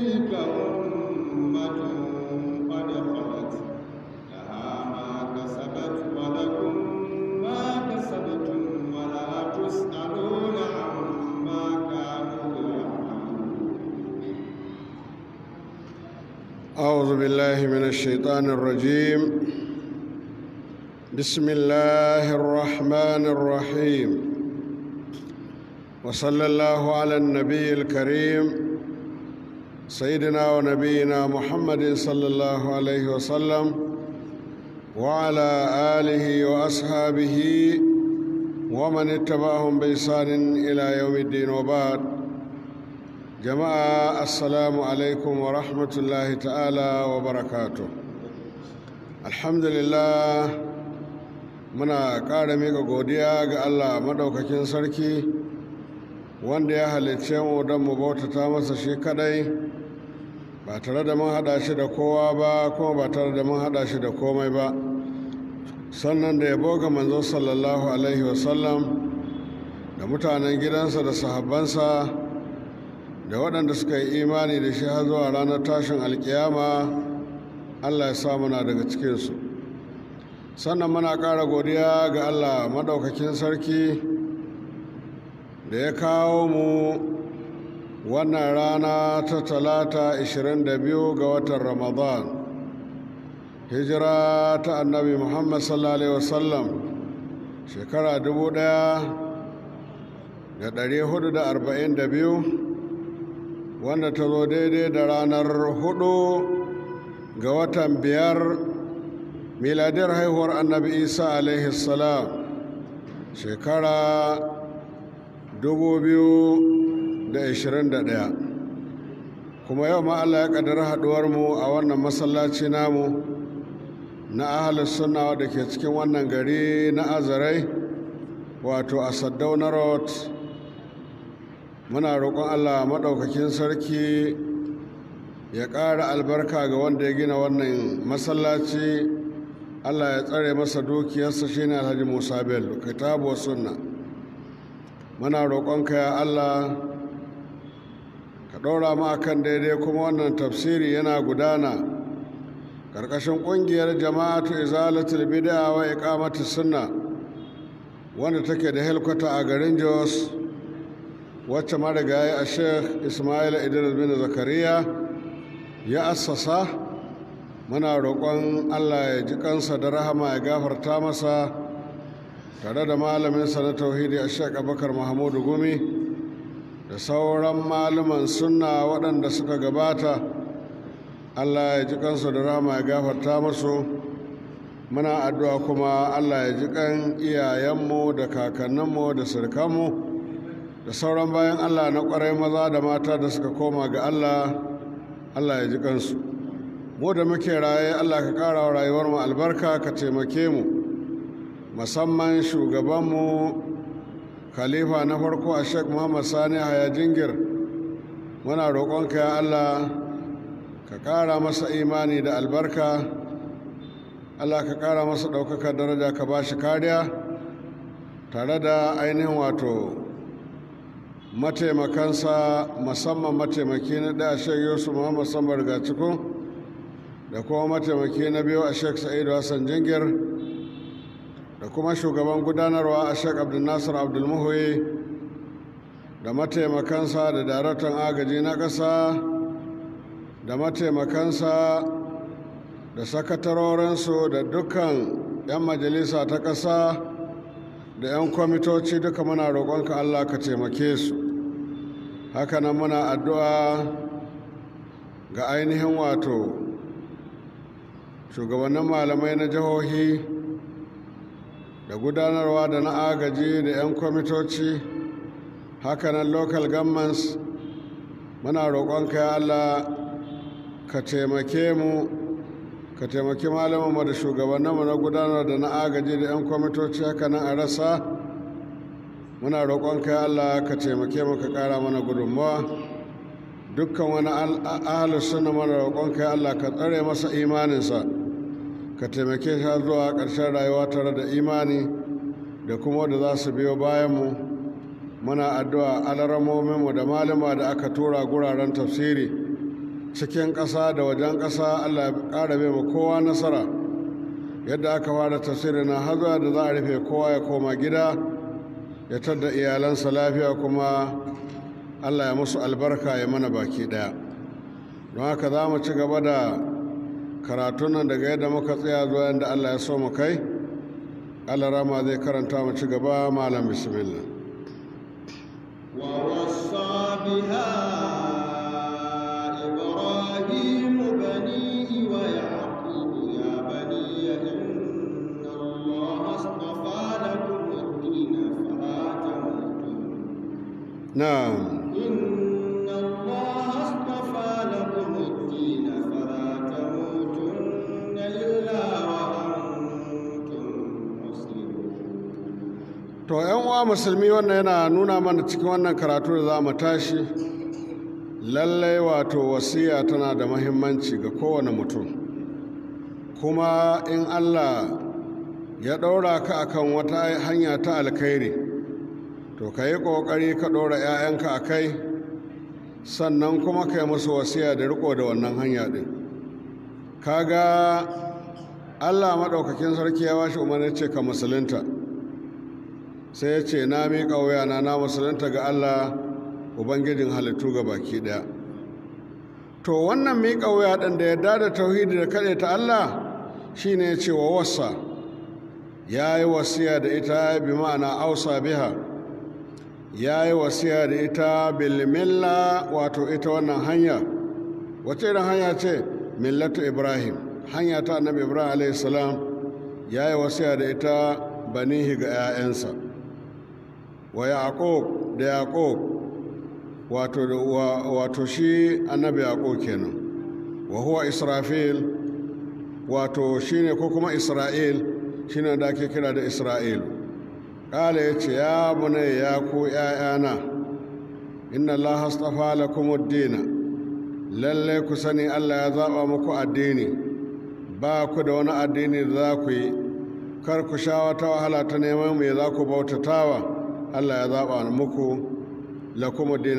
تلك أمة قد خلت لها ما كسبت ولكم ما كسبتم ولا تسألون عما كانوا يعملون أعوذ بالله من الشيطان الرجيم بسم الله الرحمن الرحيم وصلى الله على النبي الكريم سيدنا ونبينا محمد صلى الله عليه وسلم وعلى آله وأصحابه ومن اتبعهم بإحسان إلى يوم الدين وبعد jama'a assalamu alaikum wa rahmatullahi ta'ala wa barakatu alhamdulillah muna ƙara mika godiya ga allah maɗaukakin sarki wanda ya halicce mu don mu bautata masa shi kadai ba tare da mun haɗa shi da kowa ba kuma ba tare da mun haɗa shi da komai ba sannan da ya boga manzo sallallahu alaihi wasallam da mutanen gidansa da sahabbansa da waɗanda suka yi imani da shi har zuwa ranar tashin alkiyama allah ya sa muna daga cikinsu sannan muna ƙara godiya ga allah maɗaukakin sarki da ya kawo mu wannan rana ta talata 22 ga watan ramadan hijira ta annabi muhammad sallallahu alaihi wasallam shekara 1442 wanda ta zo daidai da ranar hudu ga watan biyar miladiyar haihuwar annabi isa alaihi salam shekara 2021 kuma yau ma allah ya kaddara haduwarmu a wannan masallaci namu na ahalus sunna da ke cikin wannan gari na azarai wato a saddauna road muna roƙon allah maɗaukakin sarki ya ƙara albarka ga wanda ya gina wannan masallaci allah ya tsare masa dukiyarsa shine alhaji musa bello kitabu sunna muna roƙonka ya allah ka ɗora mu akan daidai kuma wannan tafsiri yana gudana ƙarƙashin ƙungiyar jama'atu izalatul bid'a wa iqamati sunna wanda take da helkwata a garin jos wacce marigayi a sheikh ismail idris bin zakariya ya assasa muna roƙon allah ya ji kansa da rahama ya gafarta masa tare da malaminsa na tauhidi a sheikh abubakar mahamudu gumi da sauran malaman sunna waɗanda suka gabata allah ya ji kansu da rahama ya gafarta masu muna addu'a kuma allah ya ji kan iyayenmu da kakanninmu da sirkanmu da sauran bayan allah na kwarai maza da mata da suka koma ga allah allah ya ji kansu mu da muke raye allah ka ƙara wa rayuwar mu albarka ka taimake mu musamman shugabanmu khalifa na farko a sheikh muhammad sani haya jingir muna roƙonka ya allah ka ƙara masa imani da albarka allah ka ƙara masa ɗaukaka daraja ka ba shi kariya tare da ainihin wato mataimakansa musamman mataimaki na ɗaya shek yusuf muhammad sambar ga cikin da kuma mataimaki na biyu a shek sa'idu hassan jingir da kuma shugaban gudanarwa a shek abdulnasir abdulmuhuyi da mataimakansa da daraktan agaji na ƙasa da mataimakansa da sakatarorinsu da dukkan 'yan majalisa ta ƙasa da 'yan kwamitoci duka muna roƙonka allah ka taimake su hakanan muna addu'a ga ainihin wato shugabannin malamai na jihohi da gudanarwa da na agaji da 'yan kwamitoci hakanan local governments muna roƙonka ya allah ka taimake mu ka taimaki malamanmu da shugabanninmu na gudanar da na agaji da 'yan kwamitoci hakanan a rasa muna roƙonka ya allah ka taimake mu ka ƙara mana gudunmawa dukkan wani ahalus suna mana roƙonka ya allah ka tsare masa imaninsa ka taimake shi zuwa ƙarshen rayuwa tare da imani da kuma da za su biyo bayanmu muna addu'a alaramominmu da malama da aka tura guraren tafsiri cikin ƙasa da wajen ƙasa allah ya ƙara bai ma kowa nasara yadda aka fara tafsiri na hazuwa da za a rufe kowa ya koma gida ya tadda iyalansa lafiya kuma allah ya musu albarka ya mana baki ɗaya don haka za mu ci gaba da karatun nan daga yadda muka tsaya zuwa yadda allah ya so mu kai allah rama zai karanta mu ci gaba malam bismillah ووصى بها إبراهيم بنيه ويعقوب يا بني إن الله اصطفى لكم الدين فلا تموتن na'am إن الله اصطفى لكم الدين فلا تموتن إلا وأنتم مسلمون to yan uwa musulmi wannan yana nuna mana cikin wannan karatu da za mu tashi lallai wato wasiya tana da mahimmanci ga kowane mutum kuma in allah ya ɗaura ka akan wata hanya ta alkhairi to ka yi ƙoƙari ka ɗora 'ya'yanka a kai sannan kuma ka yi musu wasiya da riko da wannan hanya ɗin kaga allah maɗaukakin sarki ya washe umarni ce ka musulunta sai ya ce na miƙa wuyana na musulunta ga allah ubangijin halittu ga baki ɗaya to wannan miƙa wuya ɗin da yadda da tauhidi da kaɗai ta allah shine ya ce wa wasa ya yi wasiya da ita bi ma'ana ausa biha ya yi wasiya da ita bilmilla wato ita wannan hanya wace irin hanya ce millatu ibrahim hanya ta annabi ibrahim a.s. ya yi wasiya da ita banihi ga 'ya'yansa wa yaqub da yaqub wato wato shi annabi yaqub kenan wa huwa israfil wato shine ko kuma isra'il shine da ake kira da isra'il kala yace ya bunay ya ku ya'yana inna allaha astafa lakum ad-din lalle ku sani Allah ya zaba muku addini ba ku da wani addini da za ku yi kar ku sha wata wahala ta neman me za ku bautatawa Allah ya zaɓa muku lakum dina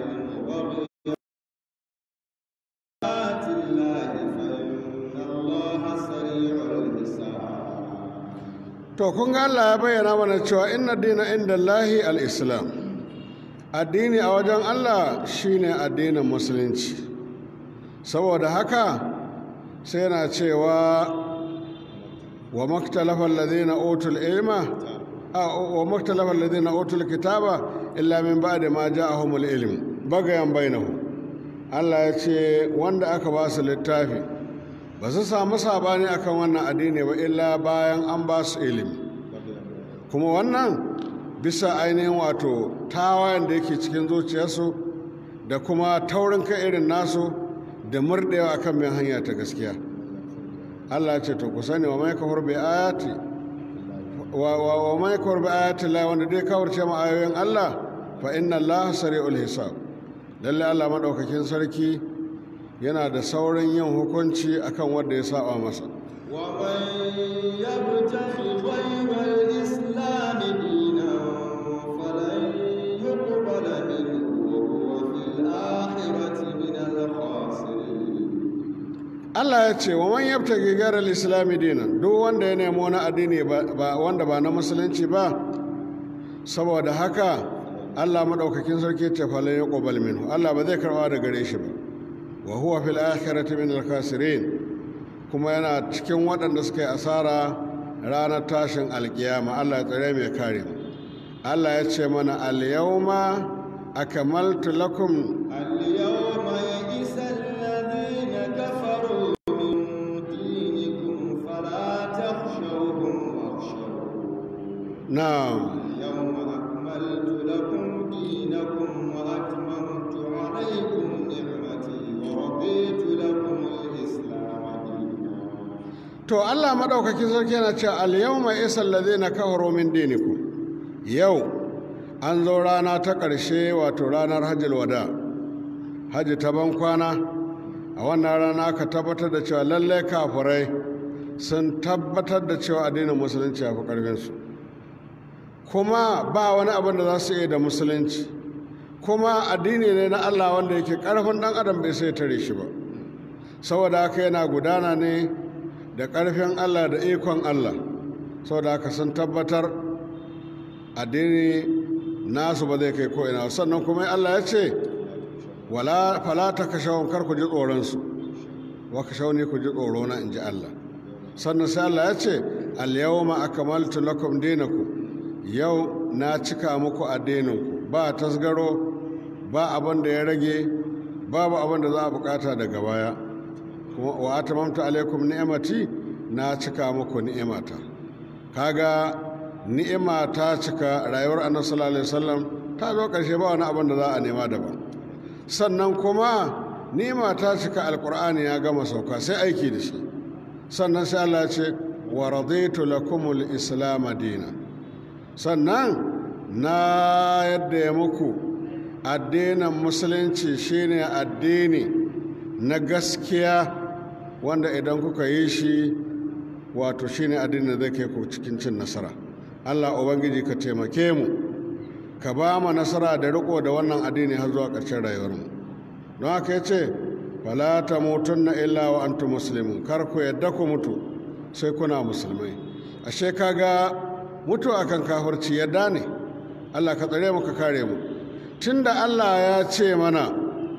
آت الله فإن الله سريع الحساب to kun ga Allah ya bayyana mana cewa inna dina inda Allahi al-islam addini a wajen Allah shine addinin musulunci saboda haka sai yana cewa wa maktalafa alladhina utul ilma wa maktalafa alladhina utul kitaba illa min ba'di ma ja'ahumul ilm bagayan bainahum Allah ya ce wanda aka ba su littafi ba su samu sabani akan wannan addini ba illa bayan an ba su ilimi kuma wannan bisa ainihin wato tawayen da yake cikin zuciyarsu da kuma taurin kai irin nasu da murɗewa akan mai hanya ta gaskiya Allah ya ce to ku sani wa mai kafar bi ayati wa wa mai kafar bi ayati la wanda dai kawarce ma ayoyin Allah fa inna Allah sari'ul hisab lalle Allah madaukakin sarki yana da saurin yin hukunci akan wanda ya saba masa ومن يبتغ غير الإسلام دينا فلن يقبل منه وهو في الآخرة من الخاسرين Allah ya ce wa man yabtaghi ghayra al-islami dinan duk wanda ya nemo wani addini ba wanda ba na musulunci ba saboda haka Allah madaukakin sarki ce falan yuqbal minhu Allah ba zai karba da gare shi ba wa huwa fil akhirati min al-khasirin kuma yana cikin waɗanda suka yi asara ranar tashin alkiyama Allah ya tsare mai kare mu Allah ya ce mana al-yawma akmaltu lakum اليوم يئس الذين كفروا من دينكم فلا تخشوهم واخشوهم na'am اليوم أكملت لكم دينكم وأتممت عليكم نعمتي ورضيت لكم الإسلام دينا To Allah maɗaukakin sarki yana cewa al-yawma isal ladina kafaru min dinikum. Yau an zo rana ta ƙarshe wato ranar hajjil wada. Hajji ta ban kwana a wannan rana aka tabbatar da cewa lalle kafirai sun tabbatar da cewa addinin musulunci ya fi ƙarfinsu. Kuma ba wani abin da za su iya da musulunci. Kuma addini ne na Allah wanda yake ƙarfin ɗan adam bai sai tare shi ba. saboda haka yana gudana ne da ƙarfin allah da ikon allah saboda haka sun tabbatar addini nasu ba zai kai ko'ina sannan kuma allah ya ce wala falata ka shawon kar ku ji tsoronsu wa ka ne ku ji tsorona in ji allah sannan sai allah ya ce alyawma akmaltu lakum dinakum yau na cika muku addininku ba tasgaro ba abin da ya rage babu abin da za a bukata daga baya kuma wa atamamtu alaikum ni'amati na cika muku ni'imata kaga ni'ima ta cika rayuwar annabi sallallahu alaihi wasallam ta zo karshe ba wani abin da za a nema daban sannan kuma ni'ima ta cika alqur'ani ya gama sauka sai aiki da shi sannan sai Allah ya ce wa raditu lakumul islam dinan sannan na yadda ya muku addinin musulunci shine addini na gaskiya wanda idan kuka yi shi wato shine addini da zai kai ku cikin cin nasara allah ubangiji ka taimake mu ka ba mu nasara da riko da wannan addini har zuwa ƙarshen rayuwarmu don haka ya ce fala ta mutunna illa wa antum muslimun kar ku yadda ku mutu sai kuna musulmai ashe kaga mutu akan kafirci yadda ne Allah ka tsare mu ka kare mu tunda Allah ya ce mana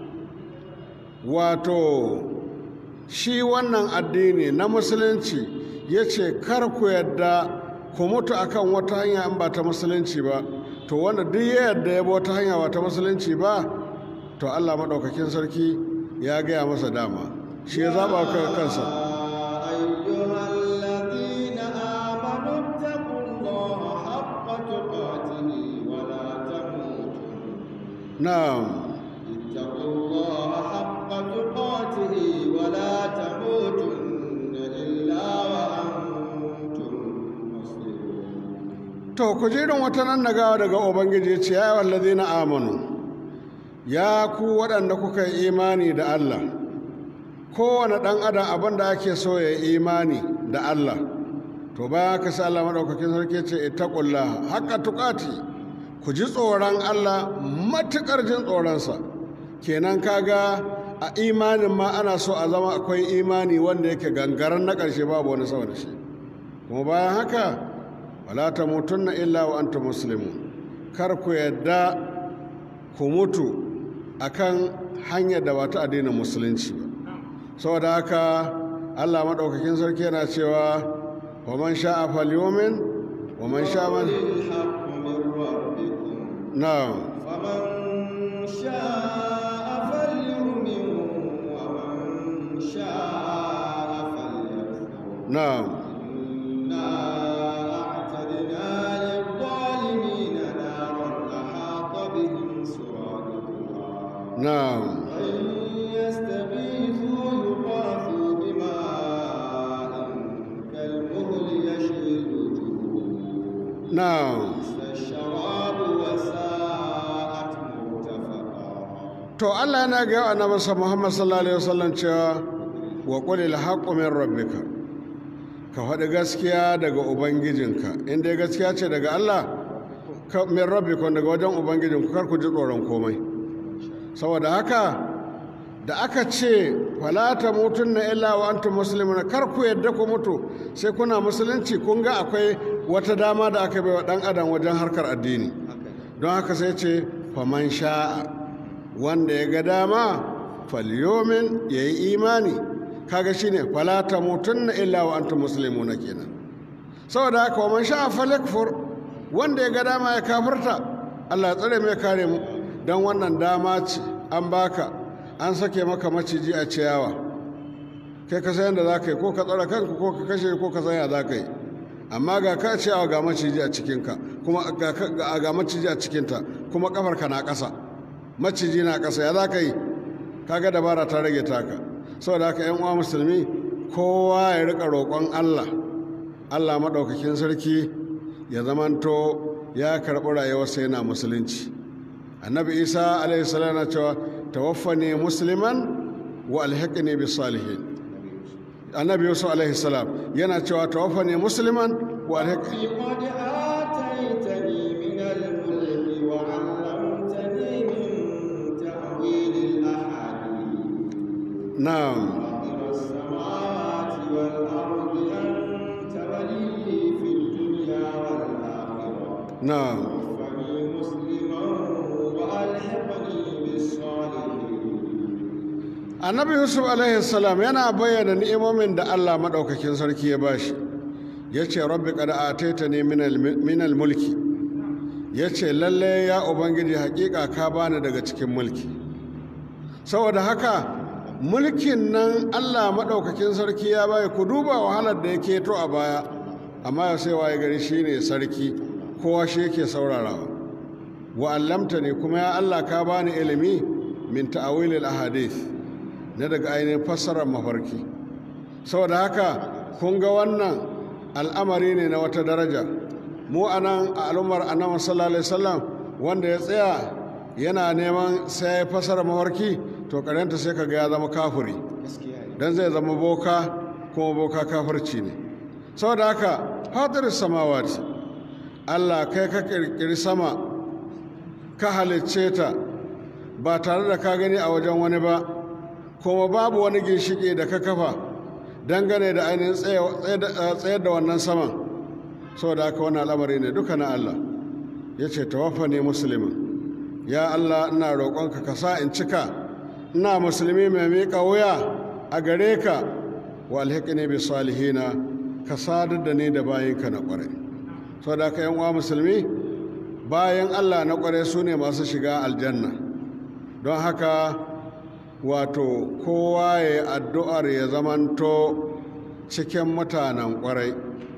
wato shi wannan addini na musulunci ya ce kar ku yadda ku mutu akan wata hanya in ba ta musulunci ba to wanda duk ya yadda ya bi wata hanya ba ta musulunci ba to Allah maɗaukakin sarki ya gaya masa dama shi ya zaɓa kansa أيها الذين آمنوا اتقوا الله حق تقاته ولا تموتن na'am اتقوا الله حق تقاته ولا تموتن إلا وأنتم مسلمون to ku ji irin wata nan nagawa daga ubangiji ce ya wallazi na amanu ya ku waɗanda kuka yi imani da allah kowane ɗan adam abin da ake so ya yi imani da allah to bayan haka sai allah maɗaukakin sarki ce ittaqullah haqqa tuqati ku ji tsoron allah matuƙar jin tsoronsa kenan kaga a imanin ma ana so a zama akwai imani wanda yake gangaren na ƙarshe babu wani sama da shi kuma bayan haka wala ta mutunna illa wa anta muslimun kar ku yadda ku mutu akan hanyar da ba ta addinin musulunci ba saboda haka Allah maɗaukakin sarki yana cewa wa man sha'a falyumin wa man sha'a man الحق من ربكم na'am فمن شاء فليؤمن ومن شاء فليكفر na'am إنا أعتدنا للظالمين نارا أحاط بهم سرادقها na'am وإن يستغيثوا يغاثوا بماء كالمهل يشوي الوجوه na'am بئس الشراب وساءت مرتفقا to Allah yana ga yawa annabi sa Muhammad sallallahu alaihi wasallam cewa wa qul al haqqu min rabbika ka faɗi gaskiya daga ubangijinka in dai gaskiya ce daga Allah ka min rabbika daga wajen ubangijinku kar ku ji tsoron komai saboda haka da aka ce fala ta mutunna illa wa antum muslimun kar ku yadda ku mutu sai kuna musulunci kun ga akwai wata dama da aka bai wa dan adam wajen harkar addini don haka sai ce faman sha'a wanda ya ga dama falyomin ya yi imani kaga shine fala ta mutunna illa wa antum muslimuna kenan saboda haka waman sha'a falakfur wanda ya ga dama ya kafirta Allah ya tsare mai kare mu don wannan dama ce an baka an sake maka maciji a ciyawa kai ka san yadda za ka yi ko ka tsara kanka ko ka kashe ko ka san ya za ka yi amma ga ka ciyawa ga maciji a cikinka kuma ga, ga, ga maciji a cikinta kuma kafarka na ƙasa maciji na ƙasa ya za ka yi kaga dabara ta rage taka saboda haka yan uwa musulmi kowa ya rika roƙon Allah Allah maɗaukakin sarki ya zamanto ya karɓi rayuwarsa yana musulunci annabi isa alaihi salam na cewa tawaffani musliman wa alhaqni bis salihin annabi yusuf alaihi salam yana cewa tawaffani musliman wa alhaqni قد آتيتني من الملك وعلمتني من تأويل الأحاديث na'am فاطر السماوات والأرض أنت ولي في الدنيا والآخرة na'am توفني مسلما وألحقني بالصالحين annabi yusuf alaihi salam yana bayyana ni'imomin da allah maɗaukakin sarki ya bashi ya ce rabbi kada ataita ne minal mulki ya ce lalle ya ubangiji hakika ka bani daga cikin mulki saboda haka mulkin nan allah maɗaukakin sarki ya bayi ku duba wahalar da ya keto a baya amma ya sai waye gari shine sarki kowa shi yake saurarawa wa allamta ne kuma ya allah ka bani ilimi min ta'awilil ahadith na daga ainihin fassarar mafarki saboda haka kun ga wannan al'amari ne na wata daraja mu a nan a al'ummar annabi sallallahu alaihi wasallam wanda ya tsaya yana neman sai ya fassara mafarki to karanta sai ka ga ya zama kafiri dan zai zama boka kuma boka kafirci ne saboda haka fatir samawati Allah kai ka kirkiri sama ka halicce ta ba tare da ka gani a wajen wani ba kuma babu wani ginshiki da ka kafa dangane da ainihin tsayar da wannan saman saboda haka wannan al'amari ne duka na Allah ya ce tawaffa ne musulmin ya Allah ina roƙonka ka sa in cika ina musulmi mai miƙa wuya a gare ka wa alhaƙini bi salihina ka sadar da ni da bayinka na ƙwarai saboda haka yan uwa musulmi bayan Allah na ƙwarai su ne masu shiga aljanna don haka wato kowa ya addu'ar ya zamanto cikin mutanen kwarai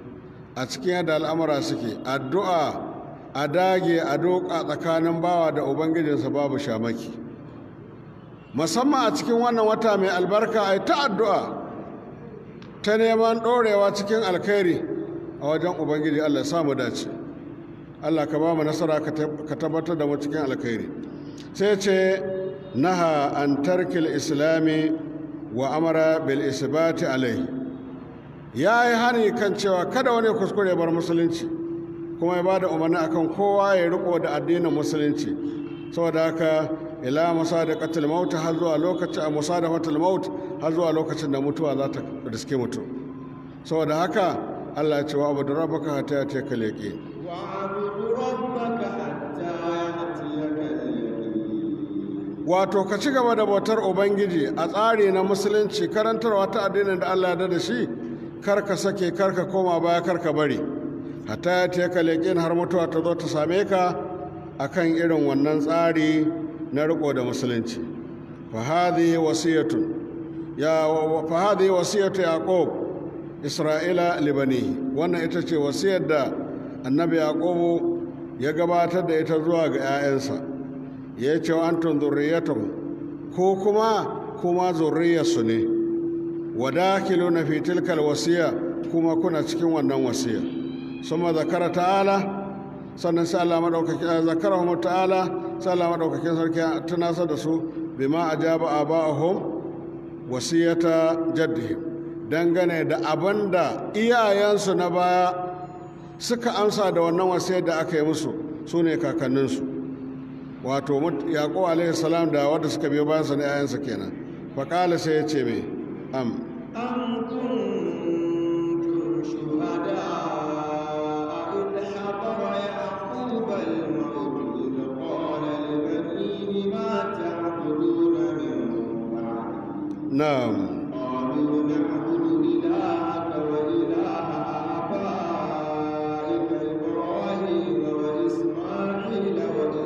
a cikin yadda al'amura suke addu'a a dage a doka tsakanin bawa da ubangijinsa babu shamaki musamman a cikin wannan wata mai albarka a ta addu'a ta neman ɗorewa cikin alkhairi a wajen ubangiji allah samu dace allah ka ba mu nasara ka tabbatar da mu cikin alkhairi sai ce naha an tarkil islami wa amara bil isbati alai ya yi hani kan cewa kada wani kuskure bar musulunci kuma ya ba da umarni akan kowa ya riko da addinin musulunci saboda haka ila musa da katil maut har zuwa lokacin a musa da fatil maut har zuwa lokacin da mutuwa za ta riske mutum saboda haka Allah ya ce wa abu da rabbaka hatta ya teka leƙe واعبد ربك حتى يأتيك اليقين wato ka ci gaba da bautar ubangiji a tsari na musulunci karantarwa ta addinin da allah ya da shi kar ka sake kar ka koma baya kar ka bari hatta ya ce ka leƙin har mutuwa ta zo ta same ka akan irin wannan tsari na riko da musulunci fa hadhihi wasiyatu ya fa hadhihi wasiyatu yaqub isra'ila libanihi wannan ita ce wasiyar da annabi yaqubu ya gabatar da ita zuwa ga 'ya'yansa ya ce wa antum zurriyatun ko kuma kuma zurriyarsu ne wadakiluna fi tilkal wasiya kuma kuna cikin wannan wasiya suma zakara ta'ala sannan sai Allah madaukakin zakarahum ta'ala sai Allah madaukakin sarki tunasar da su bima ajaba aba'ahum wasiyata jaddihim dangane da abanda iyayensu na baya suka amsa da wannan wasiyar da aka yi musu su ne kakanninsu wato yaƙo alaihi salam da wadda suka biyo bayan sa na yayansa kenan faƙala sai ya ce mai am أم كنتم شهداء إذ حضر يعقوب الموت إذ قال لبنيه ما تعبدون من بعدي na'am قالوا نعبد إلهك وإله آبائك إبراهيم وإسماعيل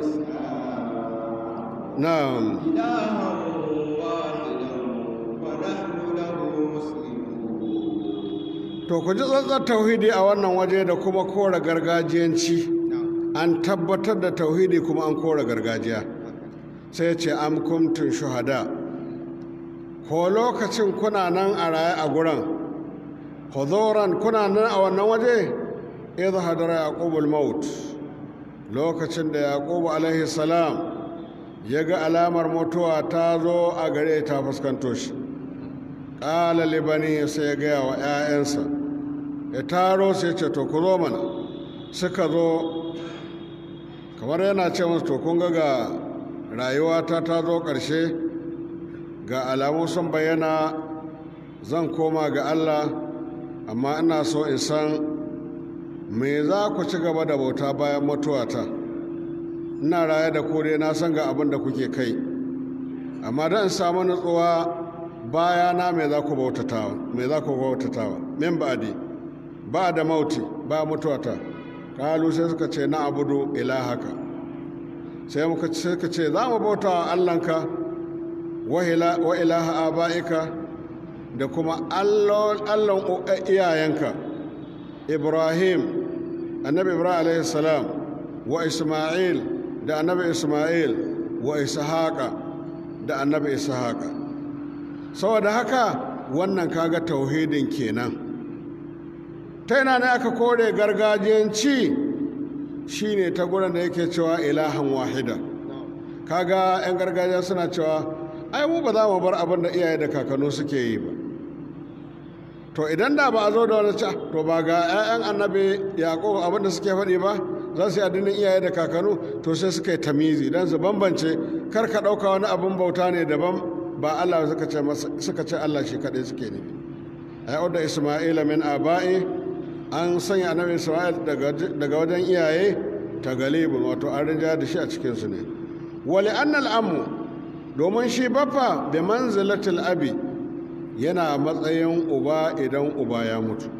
وإسحاق na'am إلها واحدا ونحن له مسلمون to ku ji tsantsar tauhidi a wannan waje da kuma kora gargajiyanci an tabbatar da tauhidi kuma an kora gargajiya sai ce am kumtun shuhada ko lokacin kuna nan a raye a guran huzuran kuna nan a wannan waje idh hadara yaqubul maut lokacin da yaqubu alaihi salam ya ga alamar mutuwa ta zo a gare ta fuskanto shi ƙala libani sai ya gaya wa 'ya'yansa ya taro sai ce to ku zo mana suka zo kamar yana ce musu to kun ga ga rayuwata ta zo ƙarshe ga alamu sun bayyana zan koma ga allah amma ina so in san me za ku ci gaba da bauta bayan mutuwata ina raye da kore na san ga abin da kuke kai amma don in samu nutsuwa bayana me za ku bautatawa me za ku bautatawa min ba'di ba da mauti ba mutuwata kalu sai suka ce na abudu ilahaka sai muka suka ce za mu bauta wa allanka wa ilaha aba'ika da kuma allon iyayenka ibrahim annabi ibrahim alaihi salam wa isma'il da annabi isma'il wa ishaqa da annabi ishaqa saboda haka wannan kaga tauhidin kenan ta yana ne aka kore gargajiyanci shine ta gurin da yake cewa ilahan wahida kaga 'yan gargajiya suna cewa ai mu ba za mu bar abin da iyaye da kakannu suke yi ba to idan da ba a zo da wani ca to ba ga 'ya'yan annabi yaƙo abin da suke faɗi ba za su yi addinin iyaye da kakannu to sai suka yi tamizi don su bambance kar ka ɗauka wani abin bauta ne daban ba Allah suka ce Allah shi kaɗai suke nufi ai da Isma'ila min aba'i an sanya annabi Isma'il daga wajen iyaye ta galibin wato an rinja da shi a cikinsu ne wali annal ammu domin shi baffa bi manzilatil abi yana matsayin uba idan uba ya mutu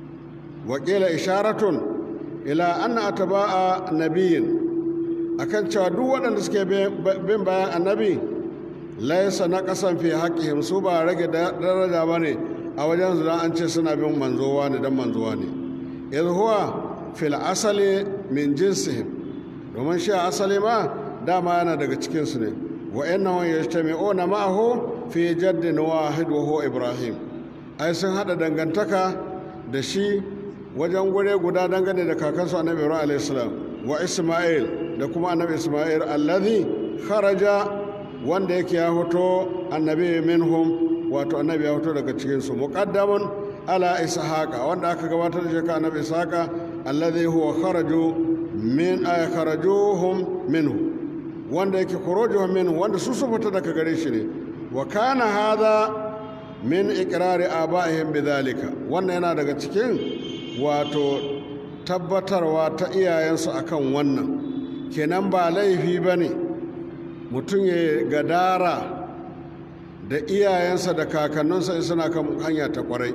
wakila isharatun ila anna atba'a nabiyin akan cewa duk waɗanda suke bin bayan annabi laisa na kasan fi haƙƙihim su ba rage daraja ba ne a wajen zuwa an ce suna bin manzowa ne don manzowa ne idh huwa fil asali min jinsihim domin shi a asali ma dama yana daga cikinsu ne wa innahu yajtami'una ma'ahu fi jaddin wahid wa huwa ibrahim ai sun hada dangantaka da shi wajen gure guda dangane da kakansu annabi ibrahim alayhi salam wa isma'il da kuma annabi isma'il alladhi kharaja wanda yake ya hoto annabi minhum wato annabi ya hoto daga cikinsu muqaddamun ala ishaqa wanda aka gabatar da shi ka annabi ishaqa alladhi huwa kharaju min ay kharajuhum minhu wanda yake khurujuhum minhu wanda su su fita daga gare shi ne wa kana hadha min iqrari abaihim bidhalika wannan yana daga cikin wato tabbatarwa ta iyayensu akan wannan kenan ba laifi bane mutum ya gadara da iyayensa da kakanninsa in suna kan hanya ta kwarai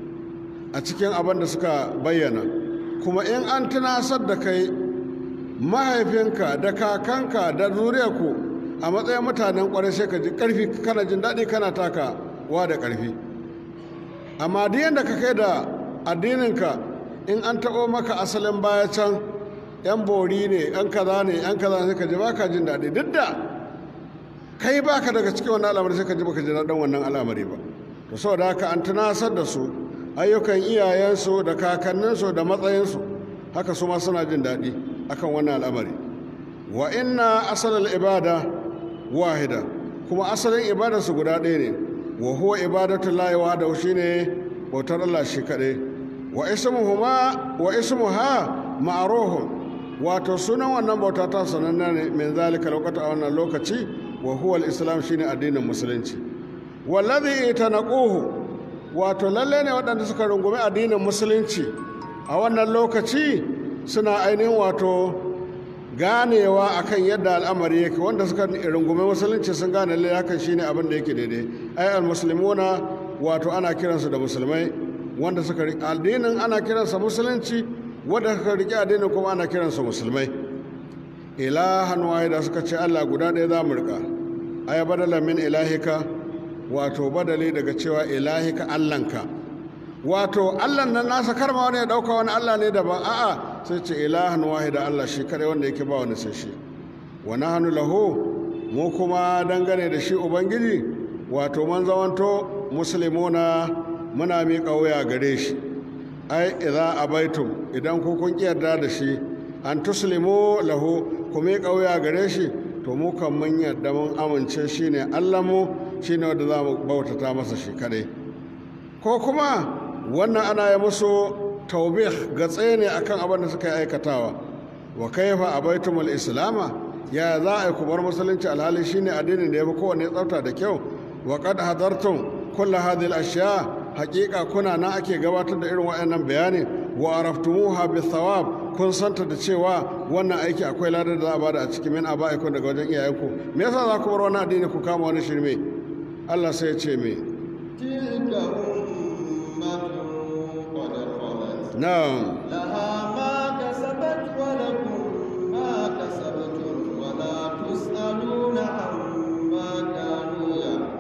a cikin abin da suka bayyana kuma in an tunasar da kai mahaifinka da kakanka da zuriyarku a matsayin mutanen kwarai sai ka ji karfi kana jin daɗi kana taka wa da karfi amma duk yadda ka kai da addininka in an taɓo maka asalin baya can yan bori ne yan kaza ne yan kaza sai ka ji baka jin daɗi duk da kai baka daga cikin wannan al'amari sai ka ji baka ji daɗin wannan al'amari ba to saboda haka an tunasar da su ayyukan iyayensu da kakanninsu da matsayinsu haka su ma suna jin daɗi akan wannan al'amari wa inna asalal ibada wahida kuma asalin ibadarsu guda ɗaya ne wa huwa ibadatu lahi wahdahu shine bautar Allah shi kaɗai wa ismuhuma wa ismuha ma'ruhun wato sunan wannan bauta ta sananna ne min zalika lokata a wannan lokaci wa huwa al-islam shine addinin musulunci wallazi itanaquhu wato lalle ne waɗanda suka rungumi addinin musulunci a wannan lokaci suna ainihin wato ganewa akan yadda al'amari yake wanda suka rungumi musulunci sun gane lalle hakan shine abin da yake daidai ai al-muslimuna wato ana kiransu da musulmai wanda suka addinin ana kiransa musulunci wanda suka riƙe addinin kuma ana kiransa musulmai ilahan wahida suka ce Allah guda ɗaya za mu riƙa ay badala min ilahika wato badali daga cewa ilahika allanka wato allan nan nasa karma wani ya dauka wani allah ne daban a'a sai ce ilahan wahida allah shi kare wanda yake ba wani sai shi wa nahnu lahu mu kuma dangane da shi ubangiji wato man zamanto muslimuna muna miƙa wuya gare shi ai idza abaitum idan ku kun yarda da shi an tuslimu lahu ku miƙa wuya gare shi to mu kan mun yarda mun amince shine allah mu shine wanda za mu bautata masa shi kadai ko kuma wannan ana yi musu taubih ga tsaye ne akan abin da suka yi aikatawa wa kaifa abaitumul islama ya za a yi ku bar musulunci alhali shine addinin da ya fi kowane tsafta da kyau wa qad hadartum kullu hadhihi al-ashya haqiqa kuna na ake gabatar da irin waɗannan bayani wa araftumuha bi thawab kun santa da cewa wannan aiki akwai ladar da za a bada a cikin min aba'ikum daga wajen iyayenku me yasa za ku bar wani addini ku kama wani shirme Allah sai ya ce me تلك أمة قد خلت na'am لها ما كسبت ولكم ما كسبتم ولا تسألون عما كانوا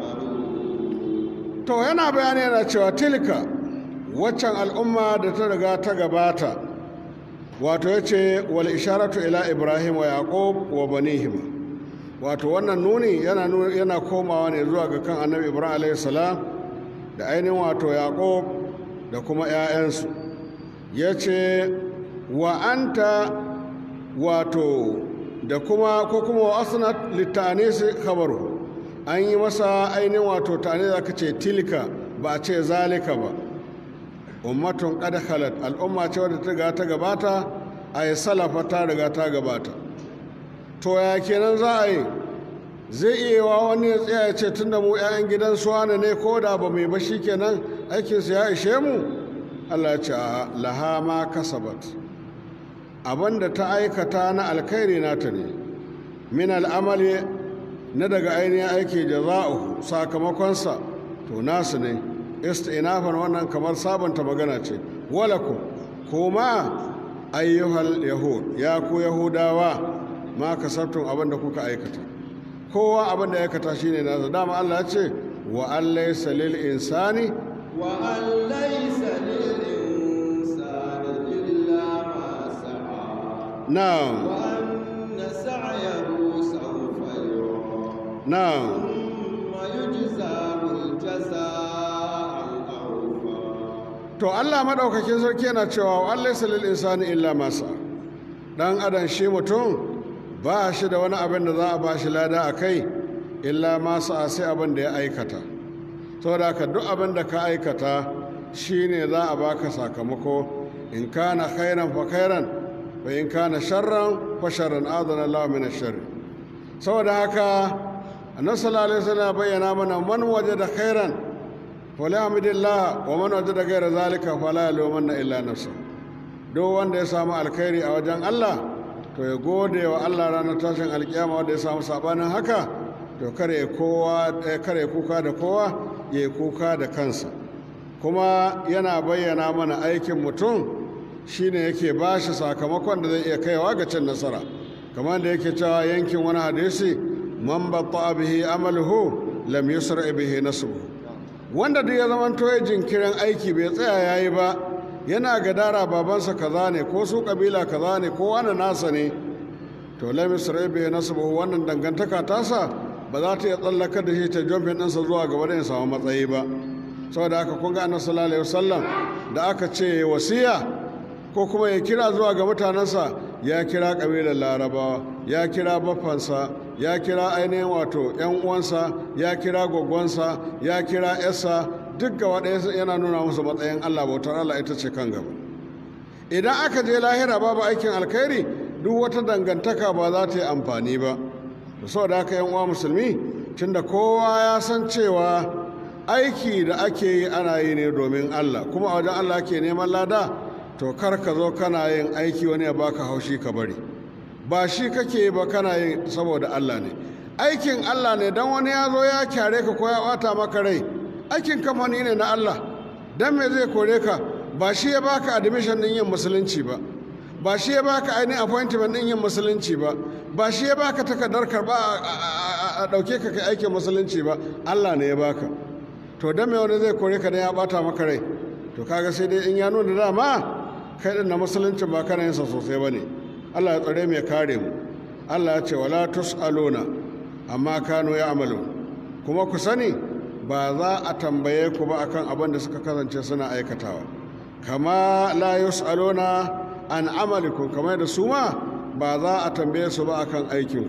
يعملون to yana bayani yana cewa tilka waccan al'umma da ta riga ta gabata wato ya ce wal isharatu ila ibrahim wa yaqub wa banihim wato wannan nuni yana nu- yana komawa ne zuwa ga kan annabi ibrahim alayhi salam da ainihin wato yaqub da kuma 'ya'yansu ya ce wa anta wato da kuma ko kuma wa asnat litanisi khabaru an yi masa ainihin wato tane da aka ce tilka ba a ce zalika ba ummatun qad khalat al'umma ce wadda ta riga ta gabata a yi salafa ta riga ta gabata to ya kenan za a yi zai iya wa wani ya tsaya ya ce tunda mu 'ya'yan gidan suwana ne ko da ba mai ba shi kenan aikinsu ya ishe mu allah ya ce a laha ma kasabat abinda ta aikata na alkhairi nata ne min al'amali na daga ainihin aiki jaza'uhu sakamakonsa to nasu ne istinafan wannan kamar sabanta magana ce walakum kuma ayyuhal yahud ya ku yahudawa ma kasabtum abin da kuka aikata kowa abin da ya aikata shine nasa dama Allah ya ce wa an laysa lil insani وأن ليس للإنسان إلا ما سعى na'am وأن سعيه سوف يرى na'am ثم يجزاه الجزاء الأوفى to Allah madaukakin sarki yana cewa wa an laysa lil insani illa ma sa'a dan adam shi mutum ba shi da wani abin da za a ba shi lada a kai illa ma sa'a sai abin da ya aikata saboda haka duk abin da ka aikata shine za a baka sakamako in kana khairan fa khairan wa in kana sharran fa sharran adana Allah min ash-sharri saboda haka annabi sallallahu alaihi wasallam ya bayyana mana man wajada khairan falyahmidillah wa man wajada ghayra zalika fala yalumanna illa nafsa duk wanda ya samu alkhairi a wajen Allah to ya gode wa Allah ranar tashin alkiyama wanda ya samu sabanin haka to kare kowa eh, kare kuka da kowa ya yi kuka da kansa kuma yana bayyana mana aikin mutum shine yake ba shi sakamakon da zai iya kaiwa ga cin nasara kamar da yake cewa yankin wani hadisi man batta bihi amaluhu lam yusra bihi nasbuhu wanda duk ya zama ya jinkirin aiki bai tsaya yayi ba yana gadara babansa kaza ne ko su kabila kaza ne ko wani nasa ne to lam yusra bihi nasbuhu wannan dangantaka tasa ba za ta iya tsallakar da shi ta jomfin ɗinsa zuwa gaba da ya samu matsayi ba saboda haka kun ga annabi sallallahu alaihi wasallam da aka ce wasiya ko kuma ya kira zuwa ga mutanensa ya kira kabilar larabawa ya kira baffansa ya kira ainihin wato yan uwansa ya kira gwaggonsa ya kira yarsa duk gaba ɗaya yana nuna musu matsayin allah bautar allah ita ce kan gaba idan aka je lahira babu aikin alkhairi duk wata dangantaka ba za ta yi amfani ba saboda haka yan uwa musulmi tunda kowa ya san cewa aiki da ake yi ana yi ne domin Allah kuma a wajen Allah ke neman lada to kar ka zo kana yin aiki wani ya baka haushi ka bari ba shi kake yi ba kana yin saboda Allah ne aikin Allah ne dan wani ya zo ya kyare ka ko ya bata maka rai aikin kamfani ne na Allah dan me zai kore ka ba shi ya baka admission din yin musulunci ba ba shi ya baka ainihin appointment din yin musulunci ba ba shi ya baka takardar karba a ɗauke ka kai aikin musulunci ba Allah ne ya baka to dan me wani zai kore ka da ya bata maka rai to kaga sai dai in ya nuna dama kai din na musuluncin ba kana yin sa sosai bane Allah ya tsare mu ya kare mu Allah ya ce wala tusaluna amma kanu ya amalu kuma ku sani ba za a tambaye ku ba akan abin da suka kasance suna aikatawa kama la yusaluna an amalikum kamar da su ma ba za a tambaye su ba akan aikin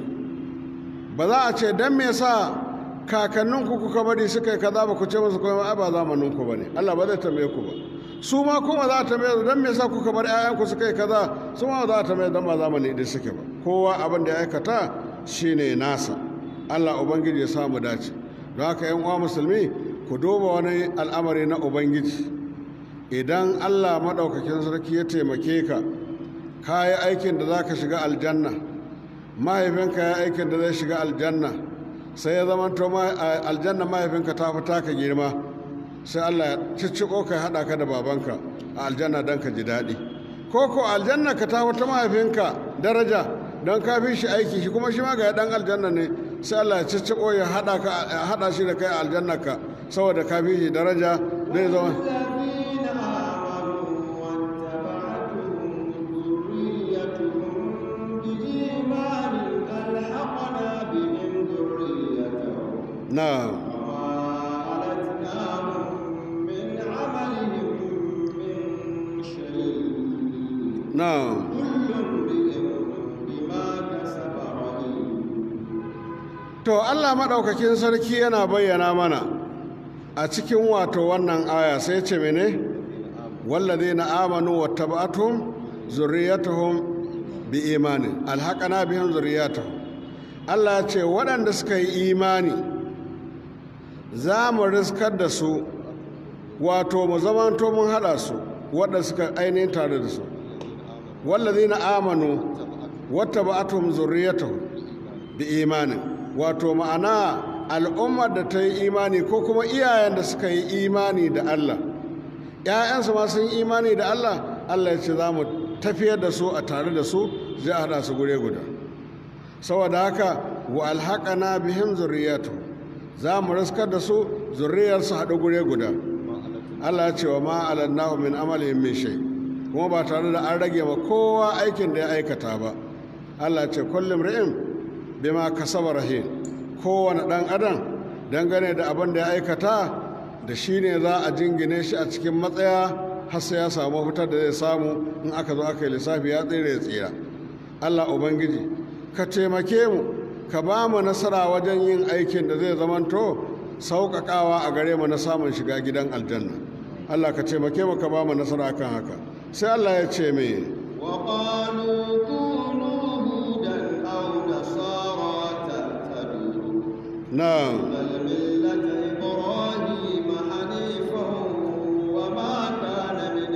ba za a ce dan me yasa kakanninku kuka bari suka yi kaza ba ku ce musu kuma ba zamanin ku bane Allah ba zai tambaye ku ba su ma kuma za a tambaye su dan me yasa kuka bar ƴaƴanku suka yi kaza su ma za a tambaye dan ba zamani idan suke ba kowa abin da ya aikata shine nasa Allah ubangiji ya samu dace don haka yan uwa musulmi ku duba wani al'amari na ubangiji idan allah maɗaukakin sarki ya taimake ka ka yi aikin da za ka shiga aljanna mahaifinka ya aikin da zai shiga aljanna sai ya zama to aljanna mahaifinka ta fi taka girma sai allah ya cicciko ka haɗa ka da babanka a aljanna don ka ji daɗi ko ko aljanna ka ta wata mahaifinka daraja don ka fi shi aiki shi kuma shi ma ga ɗan aljanna ne sai allah ya cicciko ya haɗa shi da kai a aljanna ka saboda ka fi shi daraja zai zama نعم نعم to Allah maɗaukakin sarki yana bayyana mana a cikin wato wannan aya sai ce mene wallazi na amanu wa taba'atum zurriyatuhum bi imanin alhaqana bihim zurriyatuhum Allah ce waɗanda suka yi imani za mu riskar da su wato mu zamanto mun haɗa su waɗanda suka ainihin tare da su wallazi na amanu wata ba'atum zurriyatuhum bi imanin wato ma'ana al'ummar da ta yi imani ko kuma iyayen da suka yi imani da Allah ‘ya'yansu ma sun yi imani da Allah Allah ya ce za mu tafiyar da su a tare da su zai haɗa su gure guda saboda haka wa alhaƙana bihim zurriyatu za mu riskar da su zurriyarsu haɗu gure guda Allah ya ce wa ma alannahu min amalin min shay kuma ba tare da an rage ma kowa aikin da ya aikata ba Allah ya ce kullum ri'in bima kasaba rahin kowane ɗan adam dangane da abin da ya aikata da shi ne za a jingine shi a cikin matsaya har sai ya samu fitar da zai samu in aka zo aka yi lissafi ya tsere ya tsira allah ubangiji ka taimake mu ka ba mu nasara wajen yin aikin da zai zamanto sauƙaƙawa a gare mu na samun shiga gidan aljanna allah ka taimake mu ka ba mu nasara kan haka sai allah ya ce me وقالوا كونوا هودا أو نصارى تهتدوا na'am بل ملة إبراهيم حنيفا وما كان من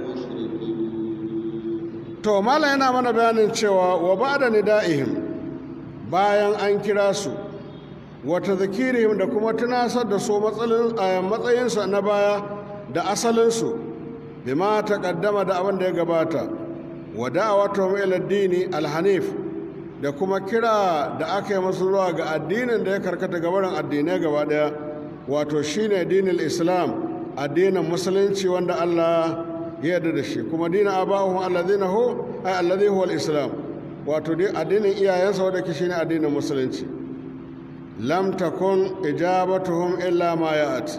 المشركين to mala yana mana bayanin cewa wa ba da nida'ihim bayan an kira su wata zakirihim da kuma tunasar da su matsalin- a matsayinsu na baya da asalinsu bima ta kaddama da abin da ya gabata wa da'awatuhum ila dini alhanif da kuma kira da aka yi masu zuwa ga addinin da ya karkata gabarin addinai gaba daya wato shine dinin islam addinin musulunci wanda Allah ya yarda da shi kuma dinin abahum alladhina hu ay alladhi huwa al-islam wato dai addinin iyayensa wanda ke shine addinin musulunci lam takun ijabatuhum illa ma ya'ati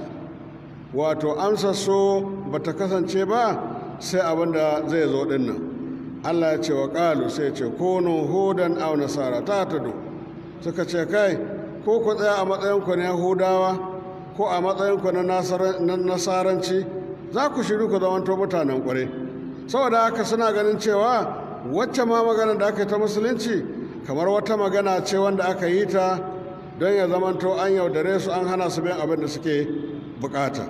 wato amsa so bata kasance ba sai abin da zai zo din nan Allah ya ce wa qalu sai ya ce kunu hudan aw nasara ta tadu suka ce kai ko ku tsaya a matsayin ku na yahudawa ko a matsayin ku na nasara- na nasaranci za ku shiru ku zamanto mutanen kware saboda haka suna ganin cewa wacce ma magana da aka yi ta musulunci kamar wata magana ce wanda aka yi ta don ya zamanto an yaudare su an hana su bin abin da suke bukata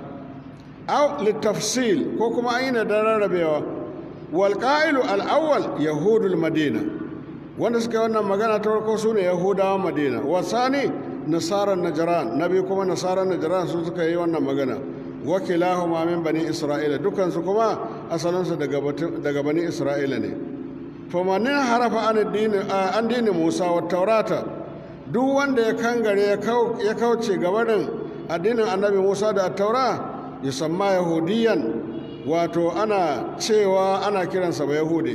aw littafsil ko kuma an yi na da rarrabewa wal qa'ilu al awwal yahudul madina wanda suka yi wannan magana ta farko su ne yahudawan madina wasani nasarar najran nabi kuma nasarar najran su suka yi wannan magana wakilahuma min bani isra'ila dukansu kuma asalinsu daga batu- daga bani isra'ila ne famanin harafa an addini an dini musa wa taurata duk wanda ya kangare ya kau- ya kauce gabanin addinin annabi musa da taura yusamma yahudiyan wato ana cewa ana kiransa ba yahudi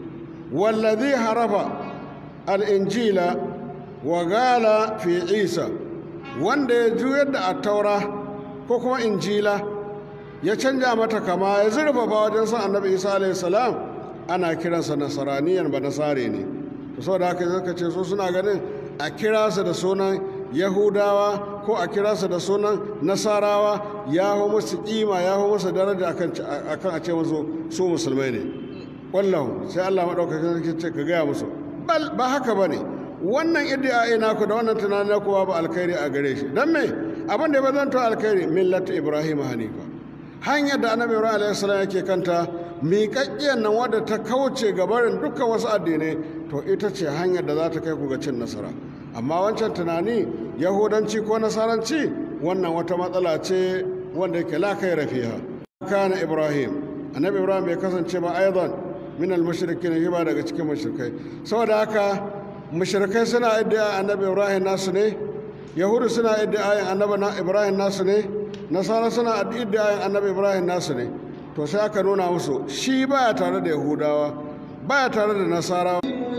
wallazi harafa al'injila wa gala fi isa wanda ya juyar da attaura ko kuma injila ya canja mata kama ya zurfafa wajen san annabi isa alaihi salam ana kiransa nasaraniyan ba nasare ne to saboda haka zaka ce su suna ganin a kira su da sunan yahudawa ko a kira su da sunan nasarawa ya hu musu kima ya hu musu daraja akan akan a ce musu su musulmai ne wallahu sai Allah madaukakin sarki ce ka gaya musu bal ba haka bane wannan iddia naku da wannan tunanin naku ba alkhairi a gare shi dan me abin da ya bazanto alkhairi millatu ibrahim hanifa hanyar da annabi ibrahim alaihi salam yake kanta miƙaƙƙiyar nan wadda ta kauce gabarin dukkan wasu addinai to ita ce hanyar da za ta kai ku ga cin nasara amma wancan tunani yahudanci ko nasaranci wannan wata matsala ce wanda yake la kai rafiha kana ibrahim annabi ibrahim bai kasance ba aidan min al-mushrikin ba daga cikin mushrikai saboda haka mushrikai suna iddia annabi ibrahim nasu ne yahudu suna iddia annabi ibrahim nasu ne nasara suna iddia annabi ibrahim nasu ne to sai aka nuna musu shi baya tare da yahudawa baya tare da nasara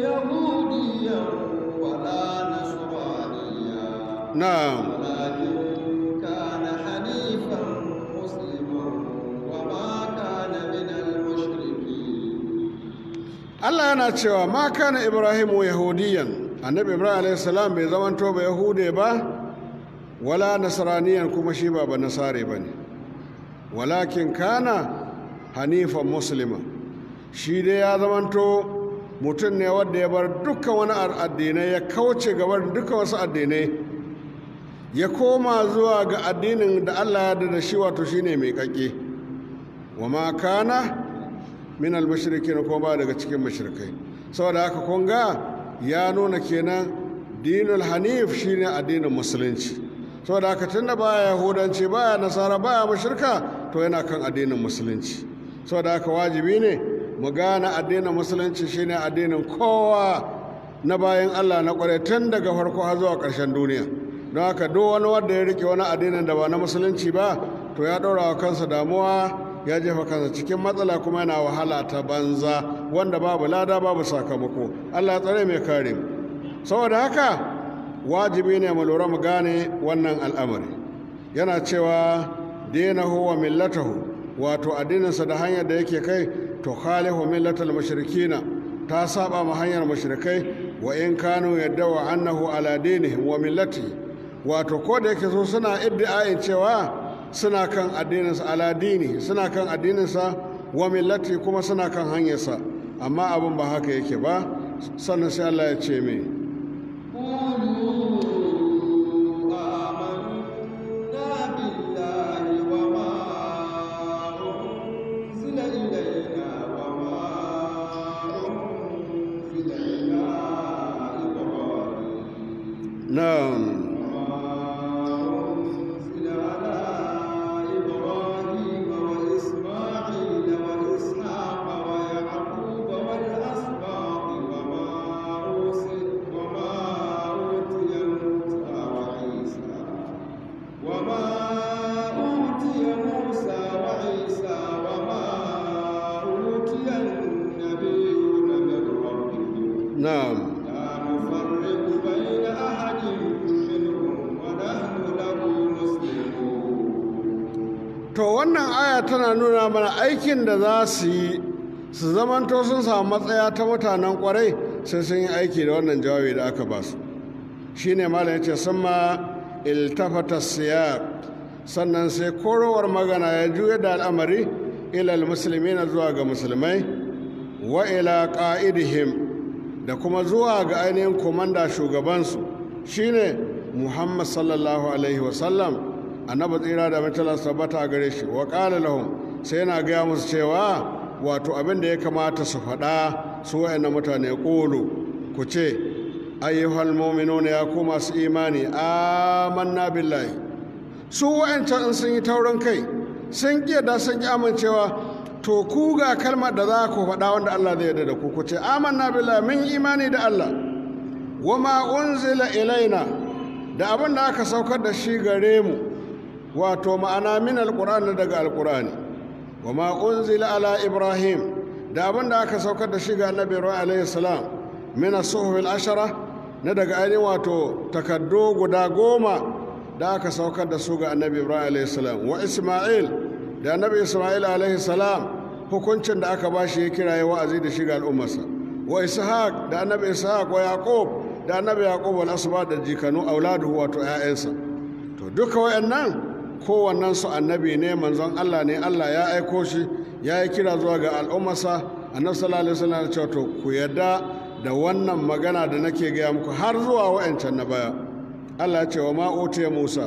يهوديا ولا نصرانيا na'am ولكن كان حنيفا مسلما وما كان من المشركين Allah yana cewa ma kana Ibrahimu yahudiyan annabi Ibrahim alayhi salam bai zamanto ba yahude ba wala nasraniyan kuma shi ba ba nasare bane walakin kana hanifan muslima shi dai ya zamanto mutum ne wanda ya bar dukkan wani addinai ya kauce gabar dukkan wasu addinai ya koma zuwa ga addinin da Allah ya da shi wato shine mai kake wa ma kana min al-mushrikin ko ba daga cikin mushrikai saboda haka kun ga ya nuna kenan dinul hanif shine addinin musulunci saboda haka tunda baya yahudanci baya nasara baya mushrika to yana kan addinin musulunci saboda haka wajibi ne mu gane addinin musulunci shine addinin kowa na bayan Allah na kware tun daga farko har zuwa ƙarshen duniya don haka duk wani wanda ya rike wani addinin da ba na musulunci ba to ya ɗora wa kansa damuwa ya jefa kansa cikin matsala kuma yana wahala ta banza wanda babu lada babu sakamako allah ya tsare mai kare mu saboda haka wajibi ne mu lura mu gane wannan al'amari yana cewa dinahu wa millatahu wato addininsa da hanyar da yake kai to khalifu millatal mushrikina ta saba ma hanyar mushrikai wa in kanu yadda wa annahu ala dinihim wa millati wato ko da yake so suna iddiayin cewa suna kan addininsa aladini suna kan addininsa wa millati kuma suna kan hanyarsa amma abin ba haka yake ba sannan sai Allah ya ce mai قولوا آمنا بالله وما أنزل إلينا وما أنزل إلى إبراهيم na'am أنزل على إبراهيم وإسماعيل وإسحاق ويعقوب والأسباط وما أوصي وما أوتي موسى وعيسى وما أوتي موسى وعيسى وما أوتي النبيون من ربهم na'am لا نفرق بين أحد منهم ونحن له مسلمون to wannan aya tana nuna mana aikin da za su yi su zamanto sun samu matsaya ta mutanen kwarai sai sun yi aiki da wannan jawabi da aka ba su shine malam yace sama iltafata siyaq sannan sai korowar magana ya juya da al'amari ilal muslimina zuwa ga musulmai wa ila qa'idihim da kuma zuwa ga ainihin komanda shugabansu shine muhammad sallallahu alaihi wasallam annabi tsira da mutala tabbata a gare shi wa qala lahum sai yana gaya musu cewa wato abin da ya kamata su faɗa su wayannan mutane ƙulu ku ce ayyuhal mu'minuna ya ku masu imani amanna billahi su wayancan in sun yi taurin kai sun ƙi da sun ƙi amincewa to ku ga kalmar da za ku faɗa wanda Allah zai yarda da ku ku ce amanna billahi mun yi imani da Allah wa ma unzila ilaina da abin da aka saukar da shi gare mu wato ma'ana min alqur'ani daga alqur'ani wa ma unzila ala ibrahim da abin da aka saukar da shi ga annabi ibrahim alayhi salam min as-suhuf al-ashara na daga ainihin wato takaddo guda goma da aka saukar da su ga annabi ibrahim alayhi salam wa isma'il da annabi isma'il alayhi salam hukuncin da aka bashi ya kiraye wa'azi da shiga al'ummarsa wa ishaq da annabi ishaq wa yaqub da annabi yaqub wal asba da jikanu auladuhu wato 'ya'yansa to duka wayannan kowannen su annabi ne manzon Allah ne Allah ya aiko shi ya yi kira zuwa ga al'ummarsa annabi sallallahu alaihi wasallam ya ce to ku yarda da wannan magana da nake gaya muku har zuwa wayancan na baya Allah ya ce wa ma utiya Musa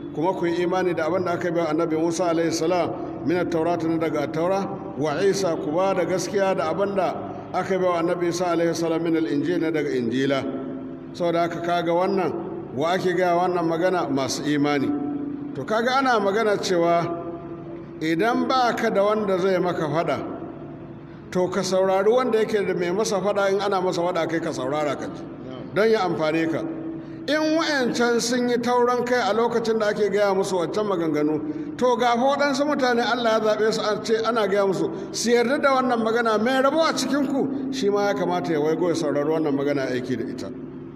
kuma ku yi imani da abin da aka bi annabi Musa alaihi salam min at-taurata na daga taura wa Isa ku ba da gaskiya da abin da aka bi annabi Isa alaihi salam min al-injil na daga injila saboda haka kaga wannan wa ake gaya wannan magana masu imani to kaga ana magana cewa idan ba ka da wanda zai maka fada to ka saurari wanda yake da mai masa fada in ana masa fada kai ka saurara ka ji don ya amfane ka in wayancan sun yi tauran kai a lokacin da ake gaya musu wancan maganganu to ga waɗansu mutane allah ya zaɓe su a ce ana gaya musu su yarda da wannan magana mai rabo a cikinku shi ma ya kamata ya waigo ya saurari wannan magana aiki da ita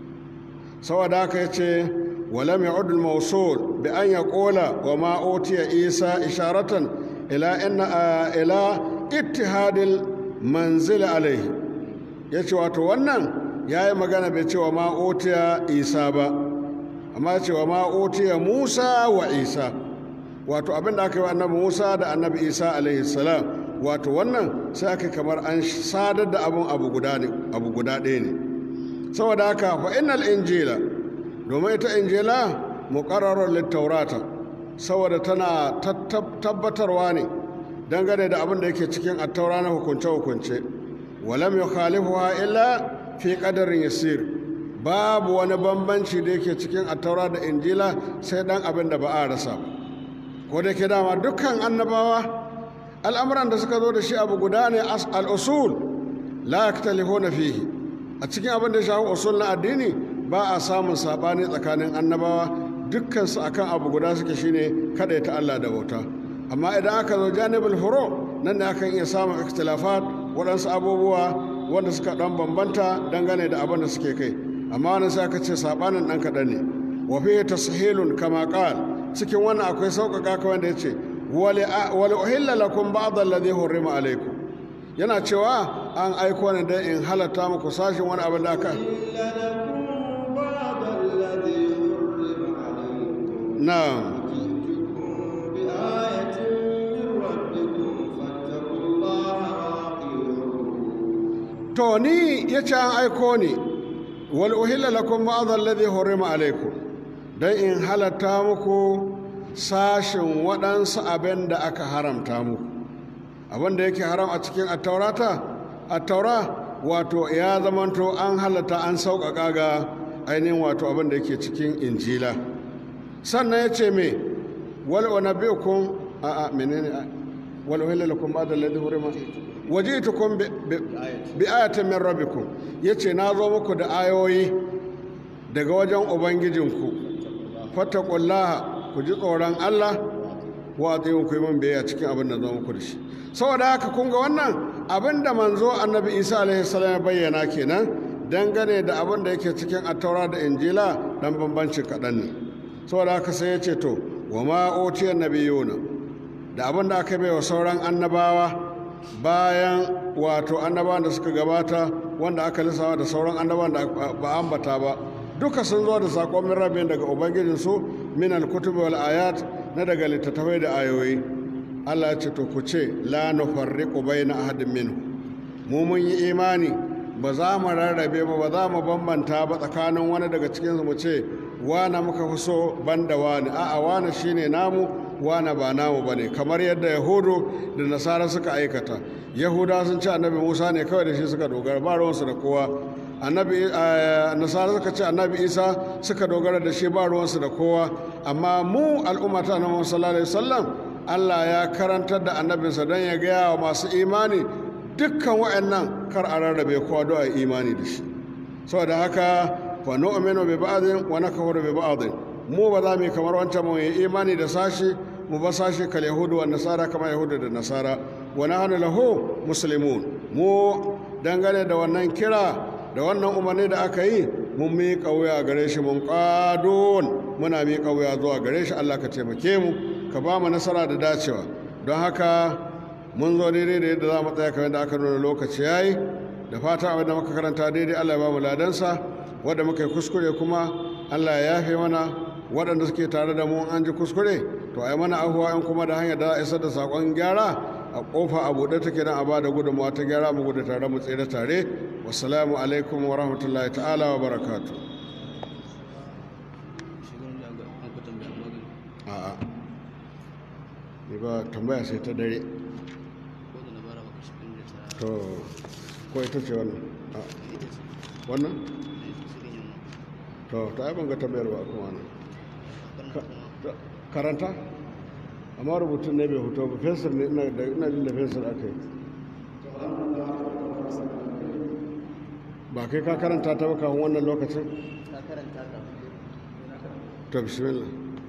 saboda haka ya ce walam ya udul mausul bi an ya kola wa ma otiya isa isharatan ila inna ila ittihadil manzil alaihi ya ce wato wannan ya yi magana bai ce wa ma otiya isa ba amma ce wa ma otiya musa wa isa wato abin da aka yi wa annabi musa da annabi isa alaihi salam wato wannan sai aka kamar an sadar da abun abu guda ɗaya ne saboda haka fa innal injila domin ita injila muqarrarun littaurata saboda tana tabbatarwa ne dangane da abin da yake cikin attaura na hukunce hukunce walam yukhalifuha illa fi qadarin yasir babu wani bambanci da yake cikin attaura da injila sai dan abin da ba a rasa ko da ke dama dukkan annabawa al'amuran da suka zo da shi abu guda ne al-usul la yaktalifuna fihi a cikin abin da ya shafi usul na addini ba a samun sabani tsakanin annabawa dukkansu akan abu guda suke shine kada ta Allah da bauta amma idan aka zo janibul furo nan ne akan iya samun ikhtilafat waɗansu abubuwa wanda suka ɗan bambanta dangane da abin da suke kai amma wani sai aka ce sabanin ɗan kaɗan ne wa fi tashilun kama qal cikin wannan akwai sauƙaƙa kawai da yace wali uhilla lakum ba'd alladhi hurrima alaykum yana cewa an aiko ne don in halatta muku sashin wani abin da aka na to ni ya ce an aiko ni wal uhilla lakum ba'd alladhi hurrima alaykum don in halatta muku sashin waɗansu abin da aka haramta muku abin da yake haram a cikin attaurata attaura wato ya zamanto an halatta an sauƙaƙa ga ainihin wato abin da yake cikin injila sannan ya ce me wal unabbiukum a a menene wal uhilla lakum ba'da alladhi hurima wajitukum bi ayatin min rabbikum yace na zo muku da ayoyi daga wajen ubangijinku fattaqullaha ku ji tsoron Allah wa tsayin ku yi min biyayya cikin abin da zo muku da shi saboda haka kun ga wannan abin da manzo annabi isa alaihi salam ya bayyana kenan dangane da abin da yake cikin attaura da injila dan bambanci kaɗan ne saboda haka sai ya ce to wa ma otiya nabiyuna da abin da aka baiwa sauran annabawa bayan wato annabawan da suka gabata wanda aka lissawa da sauran annabawan da ba ambata ba duka sun zo da saƙon min rabin daga ubangijinsu min alkutubi wal ayat na daga littattafai da ayoyi Allah ya ce to ku ce la nufarriqu baina ahadin minhu mu mun yi imani ba za mu rarrabe ba ba za mu bambanta ba tsakanin wani daga cikin mu ce wana muka fi so banda wani a'a wani shine namu wana ba namu bane kamar yadda yahudu da nasara suka aikata yahuda sun ce annabi musa ne kawai da shi suka dogara ba ruwansu da kowa annabi nasara suka ce annabi isa suka dogara da shi ba ruwansu da kowa amma mu al'umma ta annabi sallallahu alaihi wasallam Allah ya karantar da annabinsa don ya gaya wa masu imani dukkan wa'annan kar a rarrabe kowa don a imani da shi saboda haka fa nu'minu bi ba'dhin wa nakfuru bi ba'dhin mu ba za mu yi kamar wancan mu yi imani da sashi mu ba sashi kal yahudu wa nasara kamar yahudu da nasara wa nahnu lahu muslimun mu dangane da wannan kira da wannan umarni da aka yi mun miƙa wuya gare shi mun ƙadon muna miƙa wuya zuwa gare shi Allah ka taimake mu ka ba mu nasara da dacewa don haka mun zo daidai da yadda za mu tsaya kamar da aka nuna lokaci ya yi da fata abin da muka karanta daidai Allah ya ba mu ladansa wadda muka yi kuskure kuma Allah ya yafe mana waɗanda suke tare da mu an ji kuskure to a yi mana ahuwa in kuma da hanyar da za a isar da saƙon gyara a ƙofa a buɗe take don a ba da gudunmawa ta gyara mu gudu tare mu tsere tare wasalamu alaikum wa rahmatullahi ta'ala wa barakatu ba tambaya sai ta dare ko da na bara maka shirin da ta to ko ita ce wannan a ita ce wannan da ita shirin yin to ta yi ban ga tambayar ba kuma wannan wannan Ka- kuma ta- karanta amma rubutun ne bai hoto ba fensir ne ina da ina jin da fensir aka yi ba kai ka karanta ta ba kafin wannan lokacin ka karanta ka to bismillah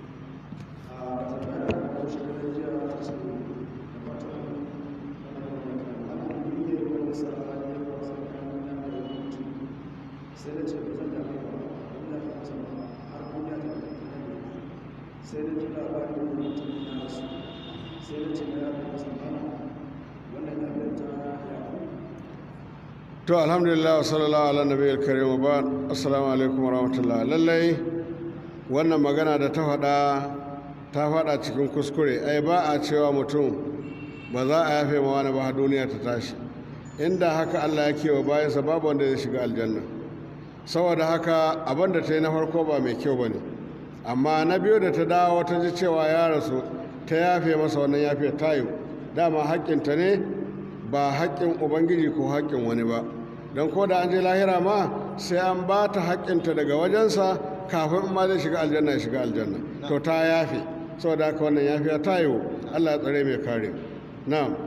sai da ce ba zan da aka ba ina da masa ba har duniya ta da ta ne sai da ji labarin da mutum na rasu sai da ce na yafi masa ba wannan abin ta yafi to alhamdulillah wa sallallahu ala nabiyil karim wa ba'd assalamu alaikum wa rahmatullah lallai wannan magana da ta faɗa ta faɗa cikin kuskure ai ba a cewa mutum ba za a yafe ma wani ba har duniya ta tashi inda haka Allah yake wa bayansa babu wanda zai shiga aljanna saboda haka abin da ta yi na farko ba mai kyau ba ne amma na biyu da ta dawo ta ji cewa ya rasu ta yafe masa wannan yafe ta yi dama haƙƙinta ne ba haƙƙin ubangiji ko haƙƙin wani ba don ko da an je lahira ma sai an ba ta haƙƙinta daga wajensa kafin in ma zai shiga aljanna ya shiga aljanna to ta yafe saboda haka wannan yafiya ta yi allah ya tsare mai kare na'am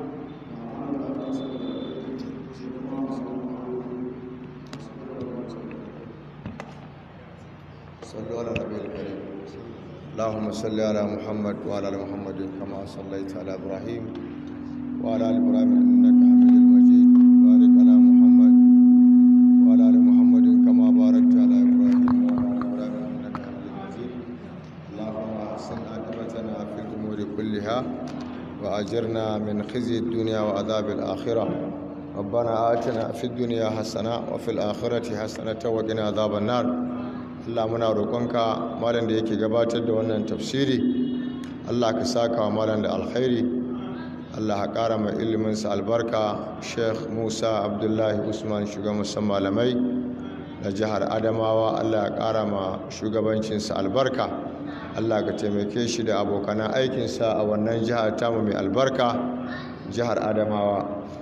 صلوا على النبي الكريم اللهم صل على محمد وعلى ال محمد كما صليت على ابراهيم وعلى ال ابراهيم انك حميد مجيد بارك على محمد وعلى ال محمد كما باركت على ابراهيم وعلى ال ابراهيم انك حميد مجيد اللهم احسن عاقبتنا في الامور كلها واجرنا من خزي الدنيا وعذاب الاخره ربنا آتنا في الدنيا حسنة وفي الآخرة حسنة وقنا عذاب النار Allah muna roƙonka malam da yake gabatar da wannan tafsiri Allah ka saka wa malam da alkhairi Allah ka ƙara mai iliminsa albarka Sheikh Musa Abdullahi Usman shugaban musamman malamai na jihar Adamawa Allah ya ƙara ma shugabancinsa albarka Allah ka taimake shi da abokanan aikinsa a wannan jihar tamu mai albarka jihar Adamawa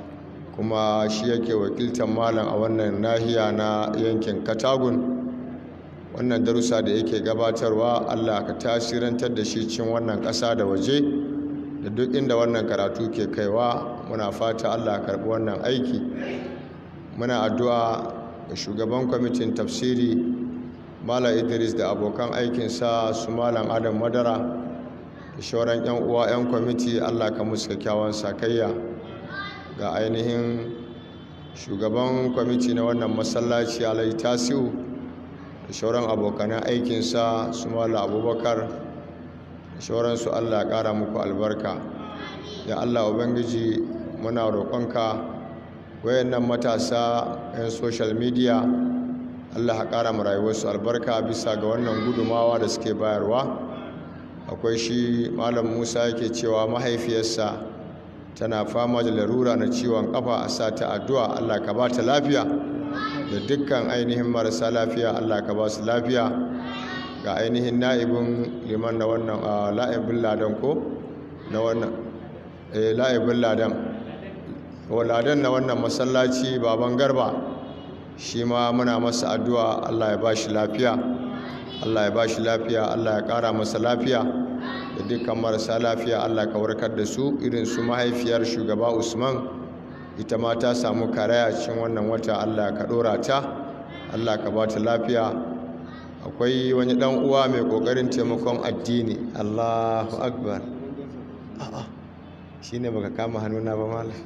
kuma shi yake wakiltar malam a wannan nahiya na yankin Katagun wannan darussa da yake gabatarwa allah ka tasirantar da shi cin wannan ƙasa da waje da duk inda wannan karatu ke kaiwa muna fata allah karɓi wannan aiki muna addu'a ga shugaban kwamitin tafsiri malam idris da abokan aikinsa su malam adam madara da shauran 'yan uwa 'yan kwamiti allah ka musu kyakkyawan sakayya ga ainihin shugaban kwamiti na wannan masallaci alai tasiu da shauran abokanan aikinsa su mala abubakar da shauransu allah ya ƙara muku albarka ya allah ubangiji muna roƙonka wayannan matasa 'yan social media allah ya ƙara mu rayuwarsu albarka bisa ga wannan gudumawa da suke bayarwa akwai shi malam musa yake cewa mahaifiyarsa tana fama da larura na ciwon kafa a sa ta addu'a allah ka ba ta lafiya da dukkan ainihin marasa lafiya allah ka ba su lafiya ga ainihin na'ibin liman na wannan a la'ibin ladan ko na wannan eh la'ibin ladan wa ladan na wannan masallaci baban garba shi ma muna masa addu'a allah ya ba shi lafiya allah ya ba shi lafiya allah ya kara masa lafiya da dukkan marasa lafiya allah ka warkar da su irin su mahaifiyar shugaba usman ita ma ta samu karaya cikin wannan wata allah ka dora ta allah ka ba ta lafiya akwai wani dan uwa mai kokarin taimakon addini allahu akbar a'a shine baka kama hannuna ba malam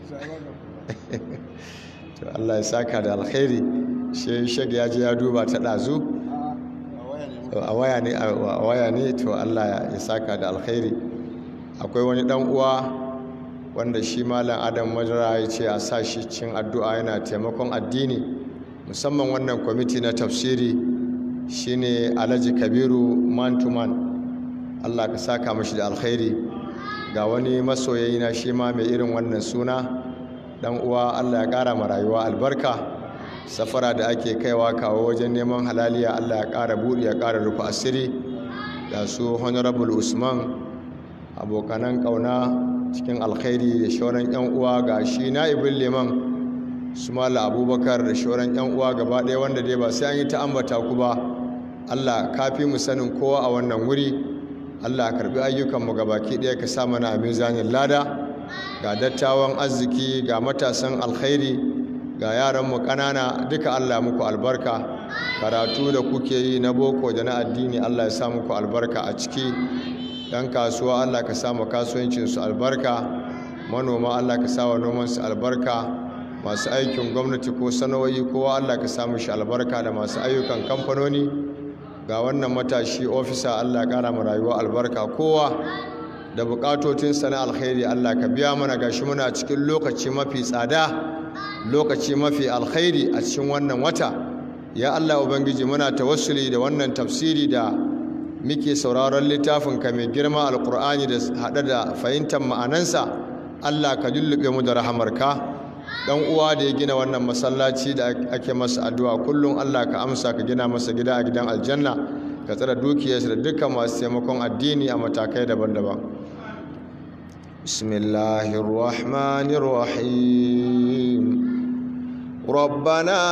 to allah ya saka da alkhairi shi shag ya je ya duba ta ɗazu a waya ne a waya ne to allah ya saka da alkhairi akwai wani dan uwa wanda shi malam adam madara ya ce a sa shi cin addu'a yana taimakon addini musamman wannan kwamiti na tafsiri shine alhaji kabiru man to man allah ka saka mashi da alkhairi ga wani masoyayi na shi ma mai irin wannan suna dan uwa allah ya kara ma rayuwa albarka safara da ake kaiwa kawo wajen neman halaliya allah ya kara buɗe ya kara rufe asiri da su honorable usman abokanan ƙauna cikin alkhairi da shauran yan uwa ga shi na'ibin liman su mala abubakar da shauran yan uwa gaba ɗaya wanda dai ba sai an yi ta ambata ku ba allah kafi mu sanin kowa a wannan wuri allah karbi ayyukanmu gabaki ɗaya ka sa mana a mizanin lada ga dattawan arziki ga matasan alkhairi ga yaranmu ƙanana duka allah muku albarka karatu da kuke yi na boko da na addini allah ya sa muku albarka a ciki yan kasuwa allah ka sa mu kasuwancinsu albarka manoma allah ka sa wa nomansu albarka masu aikin gwamnati ko sana'o'i kowa allah ka sa shi albarka da masu ayyukan kamfanoni ga wannan matashi ofisa allah ƙara mu rayuwa albarka kowa da bukatotinsa na alkhairi allah ka biya mana gashi muna cikin lokaci mafi tsada lokaci mafi alkhairi a cikin wannan wata ya allah ubangiji muna tawassuli da wannan tafsiri da muke sauraron littafin ka mai girma alkur'ani da haɗe da fahimtar ma'anansa allah ka lullube mu da rahamarka dan uwa da ya gina wannan masallaci da ake masa addu'a kullum allah ka amsa ka gina masa gida a gidan aljanna ka tsara dukiyarsa da dukkan masu taimakon addini a matakai daban-daban bismillahir rahmanir rahim ربنا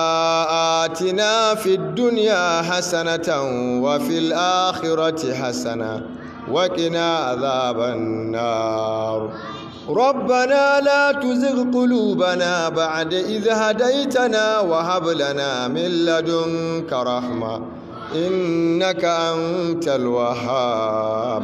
آتنا في الدنيا حسنة وفي الآخرة حسنة وقنا عذاب النار ربنا لا تزغ قلوبنا بعد إذ هديتنا وهب لنا من لدنك رحمة إنك أنت الوهاب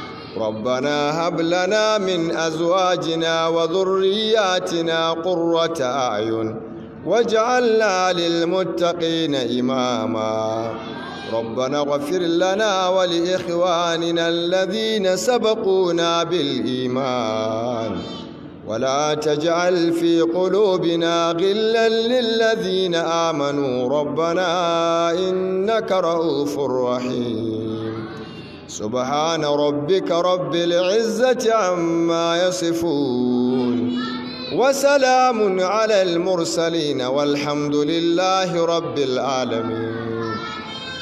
ربنا هب لنا من أزواجنا وذرياتنا قرة أعين واجعلنا للمتقين إماما ربنا اغفر لنا ولإخواننا الذين سبقونا بالإيمان ولا تجعل في قلوبنا غلا للذين آمنوا ربنا إنك رؤوف رحيم سبحان ربك رب العزة عما يصفون وسلام على المرسلين والحمد لله رب العالمين